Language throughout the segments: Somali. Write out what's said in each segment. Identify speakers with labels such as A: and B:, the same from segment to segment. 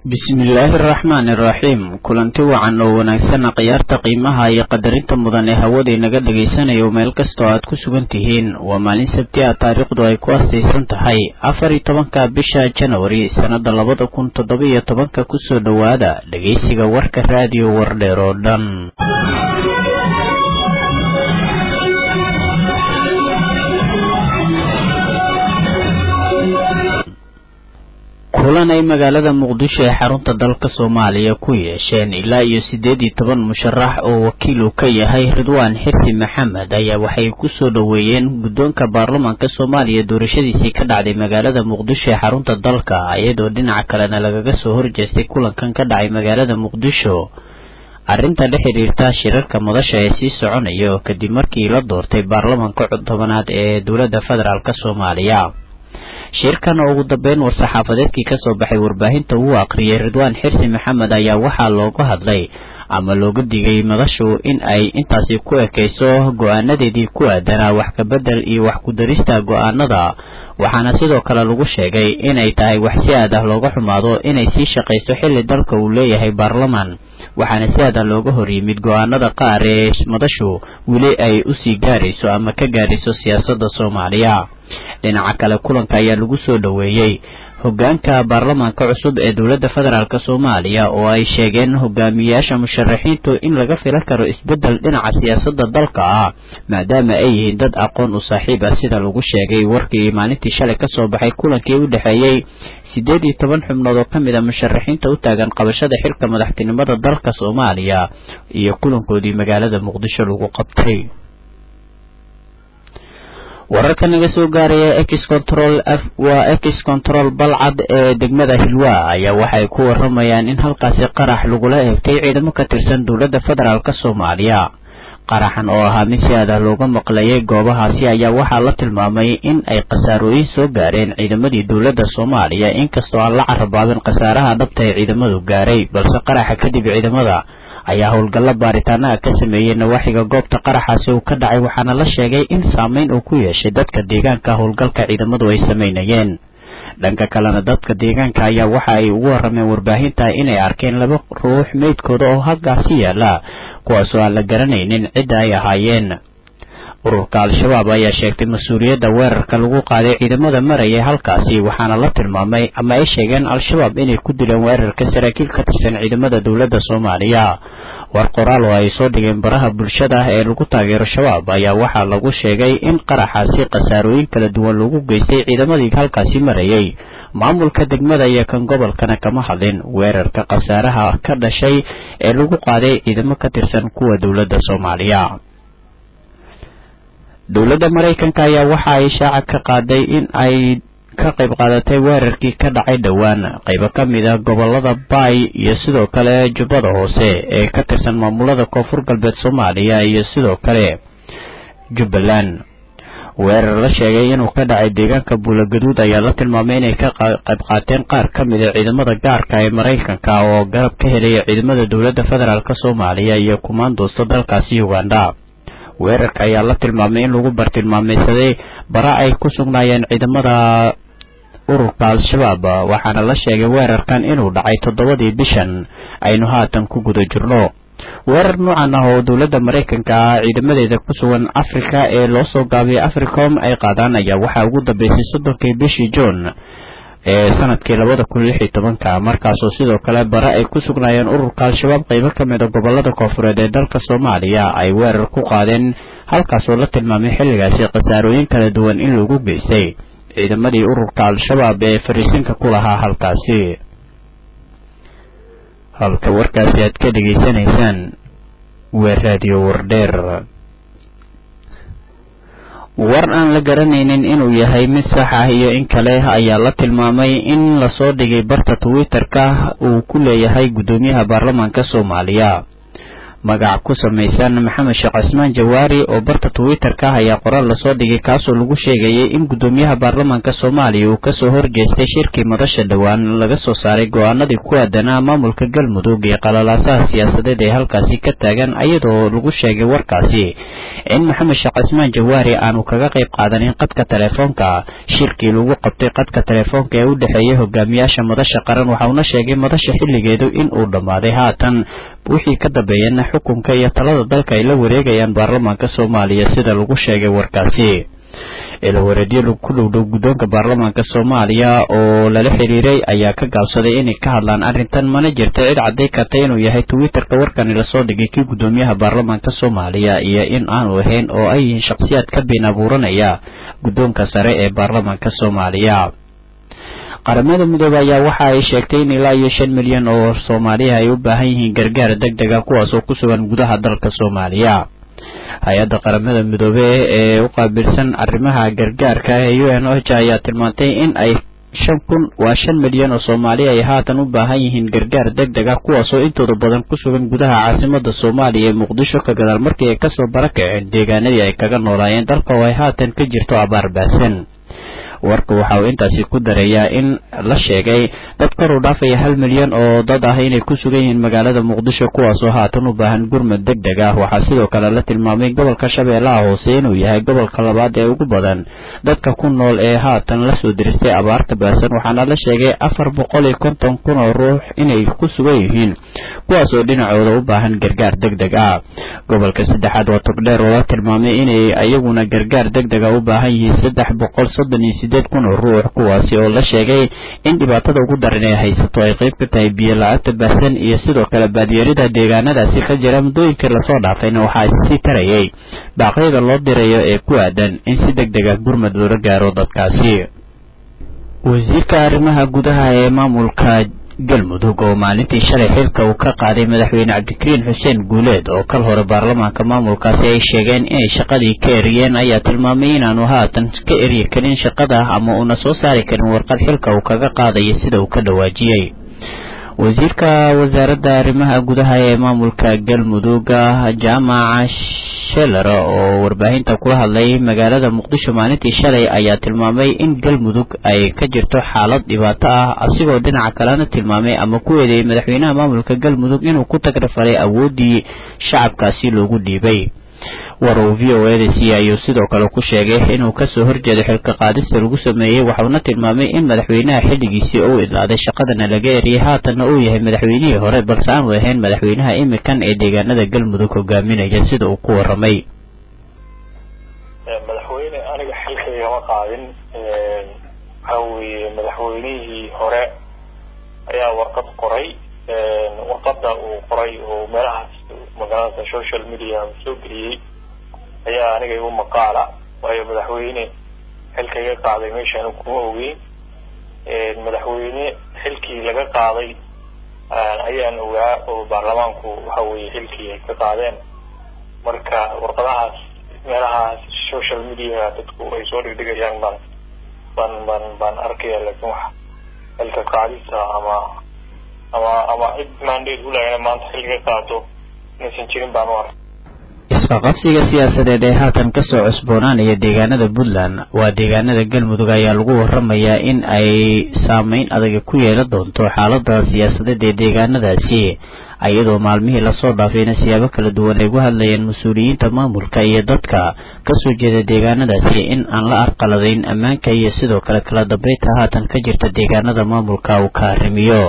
A: bismillaahi araxmaani iraxiim kulanti wacan oo wanaagsan khiyaarta qiimaha iyo qadarinta mudan ee hawada inaga dhagaysanayo meel kastoo aad ku sugan tihiin waa maalin sabti ah taariikhdu ay ku astaysan tahay afar iyo tobanka bisha janwari sannada labada kun toddoba iyo tobanka kusoo dhowaada dhegaysiga warka raadiyo wardheer oo dhan kulan ay magaalada muqdisho ee xarunta dalka soomaaliya ku yeesheen ilaa iyo siddeed iyo toban musharax oo wakiil uu ka yahay ridwaan xirsi maxamed ayaa waxay ku soo dhoweeyeen guddoonka baarlamaanka soomaaliya doorashadiisii ka dhacday magaalada muqdisho ee xarunta dalka iyadoo dhinaca kalena lagaga soo horjeestay kulankan ka dhacay magaalada muqdisho arrinta la xidhiirta shirarka madasha ee sii soconaya kadib markii la doortay baarlamaanka tobanaad ee dowladda federaalk soomaaliya shirkan oo ugu dambeyn war-saxaafadeedkii kasoo baxay warbaahinta uu aqriyay ridwaan xirsi maxamed ayaa waxaa looga hadlay ama looga digay madashu in ay intaasi ku ekayso go-aanadeedii ku aadanaa wax kabedel iyo wax ku-darista go-aanada waxaana sidoo kale lagu sheegay inay tahay wax si aad ah looga xumaado inay sii shaqayso xilli dalka uu leeyahay baarlamaan waxaana si aad ah looga hor yimid go-aanada qaar ee madashu weli ay usii gaarayso ama ka gaarayso siyaasadda soomaaliya dhinaca kale kulanka ayaa lagu soo dhoweeyey hogaanka baarlamaanka cusub ee dowladda federaalk soomaaliya oo ay sheegeen hogaamiyayaasha musharaxiintu in laga filan karo isbeddel dhinaca siyaasadda dalka ah maadaama ay yihiin dad aqoon u saaxiib ah sida lagu sheegay warkii maalintii shalay kasoo baxay kulankii u dhexeeyey siddeed iyo toban xubnood oo ka mid a musharaxiinta u taagan qabashada xilka madaxtinimada dalka soomaaliya iyo kulankoodii magaalada muqdisho lagu qabtay wararka naga soo gaaraya ex control f waa ex control balcad ee degmada hilwa ayaa waxay ku waramayaan in halkaasi qarax lagula eegtay ciidamo ka tirsan dowladda federaalk soomaaliya qaraxan oo ahaa mid si aadah looga maqlayay goobahaasi ayaa waxaa la tilmaamay in ay khasaarooyin soo gaareen ciidamadii dowladda soomaaliya inkastoo aan la carabaabin khasaaraha dhabta ee ciidamadu gaaray balse qaraxa kadib ciidamada ayaa howlgallo baaritaanaha ka sameeyey nawaaxiga goobta qaraxaasi uu ka dhacay waxaana la sheegay in saameyn uu ku yeeshay dadka deegaanka howlgalka ciidamadu ay samaynayeen dhanka kalena dadka deegaanka ayaa waxa ay ugu warrameen warbaahinta inay arkeen laba ruux meydkooda oo halkaasi yaala kuwaasoo aan la garanaynin cidda ay ahaayeen ururka al-shabaab ayaa sheegtay mas-uuliyadda weerarka lagu qaaday ciidamada marayay halkaasi waxaana la tilmaamay ama ay sheegeen al-shabaab inay ku dileen weerarka saraakiil ka tirsan ciidamada dowladda soomaaliya war qoraal oo ay soo dhigeen baraha bulshada ee lagu taageero shabaab ayaa waxaa lagu sheegay in qaraxaasi khasaarooyin kala duwan lagu geystay ciidamadii halkaasi marayay maamulka degmada iyo kan gobolkana kama hadlin weerarka khasaaraha ka dhashay ee lagu qaaday ciidamo ka tirsan kuwa dowladda soomaaliya dowladda maraykanka ayaa waxa ay shaaca ka qaaday in ay ka qayb qaadatay weerarkii ka dhacay dhowaan qaybo ka mid a gobolada baay iyo sidoo kale jubbada hoose ee ka tirsan maamulada koonfur galbeed soomaaliya iyo sidoo kale jubbaland weerar la sheegay inuu ka dhacay deegaanka buulagaduud ayaa la tilmaamay inay ka qayb qaateen qaar ka mid a ciidamada gaarka ee maraykanka oo garab ka helaya ciidamada dowladda federaalk soomaaliya iyo kumaandoosta dalkaasi uganda weerarka ayaa la tilmaamay in lagu bartilmaamaysaday bara ay ku sugnaayeen ciidamada ururka al-shabaab waxaana la sheegay weerarkan inuu dhacay toddobadii bishan aynu haatan ku guda jirno weerar noocan ah oo dowladda maraykanka ah ciidamadeeda ku sugan afrika ee loo soo gaabiyay africom ay qaadaan ayaa waxaa ugu dambeysay soddonkii bishii juun ee sanadkii labada kun lix iyo tobanka markaasoo sidoo kale bare ay ku sugnaayeen ururka al-shabaab qaybo ka mid a gobolada koonfureed ee dalka soomaaliya ay weerar ku qaadeen halkaasoo la tilmaamay xilligaasi khasaarooyin kala duwan in lagu geystay ciidamadii ururka al-shabaab ee fariisinka ku lahaa halkaasi halka warkaasi aad ka dhegaysanaysaan waa raadiyo wardheer war aan la garanaynin inuu yahay mid sax ah iyo in kale ayaa la tilmaamay in lasoo dhigay barta twitter-ka uu ku leeyahay guddoomiyaha baarlamaanka soomaaliya magac ku samaysan maxamed sheekh cismaan jawaari oo barta twitter-ka ah ayaa qoraal lasoo dhigay kaasoo lagu sheegayay in guddoomiyaha baarlamaanka soomaaliya uu kasoo horjeestay shirkii madasha dhowaan laga soo saaray go-aanadii ku aadanaa maamulka galmudug iyo qalalaasaha siyaasadeed ee halkaasi ka taagan iyadoo lagu sheegay warkaasi in maxamed sheekh cismaan jawaari aanu kaga qayb qaadanin qadka telefoonka shirkii lagu qabtay qadka telefoonka ee u dhexeeyay hogaamiyaasha madasha qaran waxauna sheegay madasha xilligeedu in uu dhammaaday haatan wixii ka dambeeyana xukunka iyo talada dalka ay la wareegayaan baarlamaanka soomaaliya sida lagu sheegay warkaasi ilawareedyo ku dhowdhow guddoonka baarlamaanka soomaaliya oo lala xiriiray ayaa ka gaabsaday inay ka hadlaan arrintan mana jirta cid cadday karta inuu yahay twitter-ka warkani lasoo dhigay kii guddoomiyaha baarlamaanka soomaaliya iyo in aanu ahayn oo ay yihiin shakhsiyaad ka been abuuranaya guddoonka sare ee baarlamaanka soomaaliya qaramada midoobe ayaa waxa ay sheegtay in ilaa iyo shan milyan oo soomaaliya ay u baahan yihiin gargaar deg deg a kuwaas oo ku sugan gudaha dalka soomaaliya hay-adda qaramada midoobe ee u qaabilsan arrimaha gargaarka ee u n h ayaa tilmaantay in ay shan kun waa shan milyan oo soomaaliya ay haatan u baahan yihiin gargaar deg deg ah kuwaasoo intooda badan ku sugan gudaha caasimada soomaaliya ee muqdisho ka gadaal markii ay kasoo barakaceen deegaanadii ay kaga noolaayeen dalka oo ay haatan ka jirto abaar baasan warka waxa uu intaasi ku dareeyaa in la sheegay dad kor u dhaafaya hal milyan oo dad ah inay ku sugan yihiin magaalada muqdisho kuwaasoo haatan u baahan gurmad deg deg ah waxaa sidoo kale la tilmaamay gobolka shabeellaha hoose inuu yahay gobolka labaad ee ugu badan dadka ku nool ee haatan lasoo diristay abaarta baasan waxaana la sheegay afar boqol iyo konton kun oo ruux inay ku sugan yihiin kuwaasoo dhinacooda u baahan gargaar deg deg ah gobolka saddexaad waa togdheer oo la tilmaamay inay iyaguna gargaar deg deg a u baahan yihiin saddex boqol soddon iyo sideed kun oo ruux kuwaasi oo la sheegay in dhibaatada ugu daran ee haysato ay qayb ka tahay biyo la-aanta baahsan iyo sidoo kale baadiyarida deegaanadaasi ka jira muddooyinkii lasoo dhaafayna waxaa sii tarayay baaqyada loo dirayo ee ku aadan in si deg deg ah gurmad loola gaaro dadkaasi wasiirka arrimaha gudaha ee maamulka galmudug oo maalintii shalay xilka uu ka qaaday madaxweyne cabdikariin xuseen guuleed oo kal hore baarlamaanka maamulkaasi ay sheegeen inay shaqadii ka eriyeen ayaa tilmaamay inaanu haatan ka eryi karin shaqada ama uuna soo saari karin warqad xilka uu kaga qaadayo sida uu ka dhawaajiyey wasiirka wasaaradda arrimaha gudaha ee maamulka galmudug jaamaca sheler oo warbaahinta kula hadlay magaalada muqdisho maalintii shalay ayaa tilmaamay in galmudug ay ka jirto xaalad dhibaato ah asigoo dhinaca kalena tilmaamay ama ku eedeeyay madaxweynaha maamulka galmudug inuu ku tagrafalay awooddii shacabkaasi loogu dhiibay war uu v o eda c ayuu sidoo kale ku sheegay inuu kasoo horjeedo xilka qaadista lagu sameeyey waxauna tilmaamay in madaxweynaha xilligiisii uu idlaaday shaqadana laga eriyay haatanna uu yahay madaxweynihii hore balse aanu ahayn madaxweynaha imikan ee deegaanada galmudug hogaaminaya sida uu ku waramay
B: madaxweyne aniga xilkaygama qaadin waxa weeye madaxweynihii hore ayaa warqad qoray warqada uu qoray oo meelahaas magaalada social media soo geliyey ayaa aniga igu maqaala waayo madaxweyne xilkaiga qaaday meeshaan kuma ogeyn madaxweyne xilkii laga qaaday ayaan ogaa oo baarlamaanku waxa weye xilkii ay ka qaadeen marka warqadahaas meelahaas social media dadku ay soo dhigdhigayaan baan baan baan baan arkaya laakin wax xilka qaadisa ama ama ama cid mandate ulahayna maanta xilka ka qaato inaysan jirin baan u arkay
A: isqaqabsiga siyaasadeed ee haatan kasoo cusboonaanaya deegaanada puntland waa deegaanada galmudug ayaa lagu waramayaa in ay saameyn adaga ku yeelan doonto xaalada siyaasadeed ee deegaanadaasi iyadoo maalmihii lasoo dhaafayna siyaabo kala duwan ay uga hadlayeen mas-uuliyiinta maamulka iyo dadka kasoo jeeda deegaanadaasi in aan la arqaladayn ammaanka iyo sidoo kale kala dambeynta haatan ka jirta deegaanada maamulka uu ka arrimiyo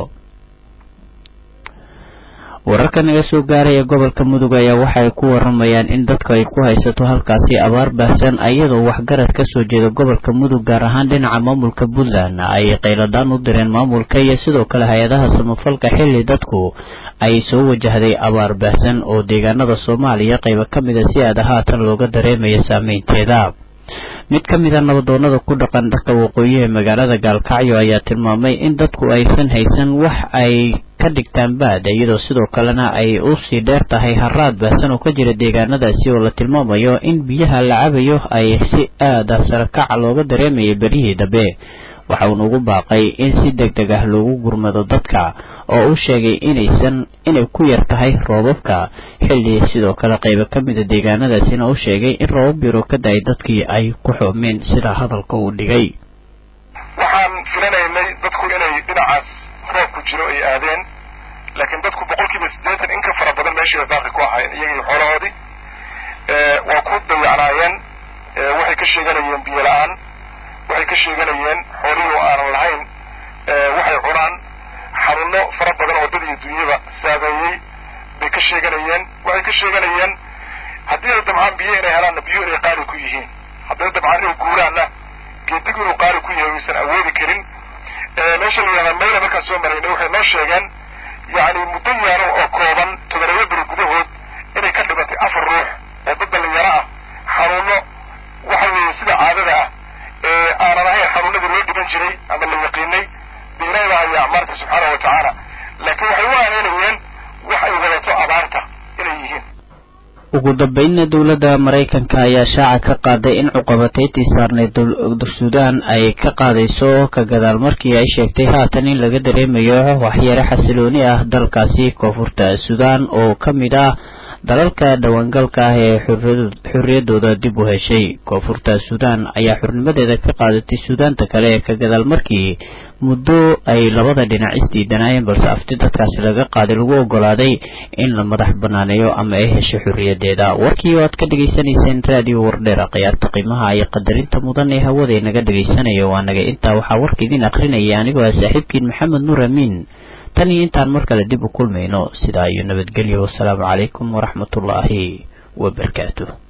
A: wararka naga soo gaaraya gobolka mudug ayaa waxaay ku waramayaan in dadku ay ku haysato halkaasi abaar baahsan iyadoo waxgarad kasoo jeeda gobolka mudug gaar ahaan dhinaca maamulka puntland ay qayladaan u direen maamulka iyo sidoo kale hay-adaha samafalka xilli dadku ay soo wajahday abaar baahsan oo deegaanada soomaaliya qaybo ka mida si aada haatan looga dareemaya saameynteeda mid ka mid a nabadoonada ku dhaqan dharka waqooyi ee magaalada gaalkacyo ayaa tilmaamay in dadku aysan haysan wax ay ka dhigtaan baad iyadoo sidoo kalena ay usii dheer tahay haraad baahsan oo ka jira deegaanadaasi oo la tilmaamayo in biyaha la cabayo ay si aada sarakaca looga dareemayay beryihii dambe waxa uuna ugu baaqay in si deg deg ah loogu gurmado dadka oo uu sheegay inaysan inay ku yar tahay roobabka xilli sidoo kale qaybo ka mida deegaanadaasina uu sheegay in roobab biro ka da-ay dadkii ay ku xoomeen sida hadalka uu dhigay
C: waxaan filanaynay dadku inay dhinacaas roobku jiro ay aadeen laakiin dadku boqolkiiba siddeetan in ka fara badan meeshiiba baaqi ku ahaayeen iyagii xoolahoodii waa ku dayacnaayeen waxay ka sheeganayeen biyo la-aan waxay ka sheeganayeen xoolihii oo aanan lahayn waxay cunaan xanuuno fara badan oo dad iyo dunyaba saameeyey bay ka sheeganayeen waxay ka sheeganayeen haddii ay dabcaan biyo inay helaanna biyo inay qaali ku yihiin hadday dabcaan inay guuraanna geedigu inuu qaali ku yahay uysan awoodi karin meesha la yihahdaa mayla markaan soo maraynay waxay noo sheegeen yacni muddo yaaro oo kooban todobayo beri gudahood inay ka dhimatay afar ruux oo dad dhallinyaro ah xanuuno waxa weeye sida caadada ah ee aanan ahayn xanuunadii loo dhiban jiray ama la yaqiinay de ilaahi baa haya acmaarta subxaana wa tacaala laakiin waxay u aaneynayeen wax ay wadato abaarta inay yihiin
A: ugu dambeynna dowladda maraykanka ayaa shaaca ka qaaday in cuqabateytii saarneyd suudaan ay ka qaadayso ka gadaal markii ay sheegtay haatan in laga dareemayo waxyare xasilooni ah dalkaasi koonfurta suudaan oo ka mid ah dalalka dhawaangalka ah ee xorriyadooda dib u heshay koonfurta suudaan ayaa xurnimadeeda ka qaadatay suudaanta kale ka gadaal markii muddo ay labada dhinac isdiidanaayeen balse afti dadkaasi laga qaaday lagu ogolaaday in la madax banaaneeyo ama ay heshay xorriyadeeda warkii oo aad ka dhegaysanayseen raadiyo wardheera khiyaarta qiimaha iyo qadarinta mudan ee hawada inaga dhegaysanaya waa naga intaa waxaa warka idin akrinaya anigoo ah saaxiibkiin maxamed nuur amiin tan iyo intaan mar kale dib u kulmayno sidaa iyo nabadgelyo wasalaamu calaykum waraxmatullaahi wabarakaatu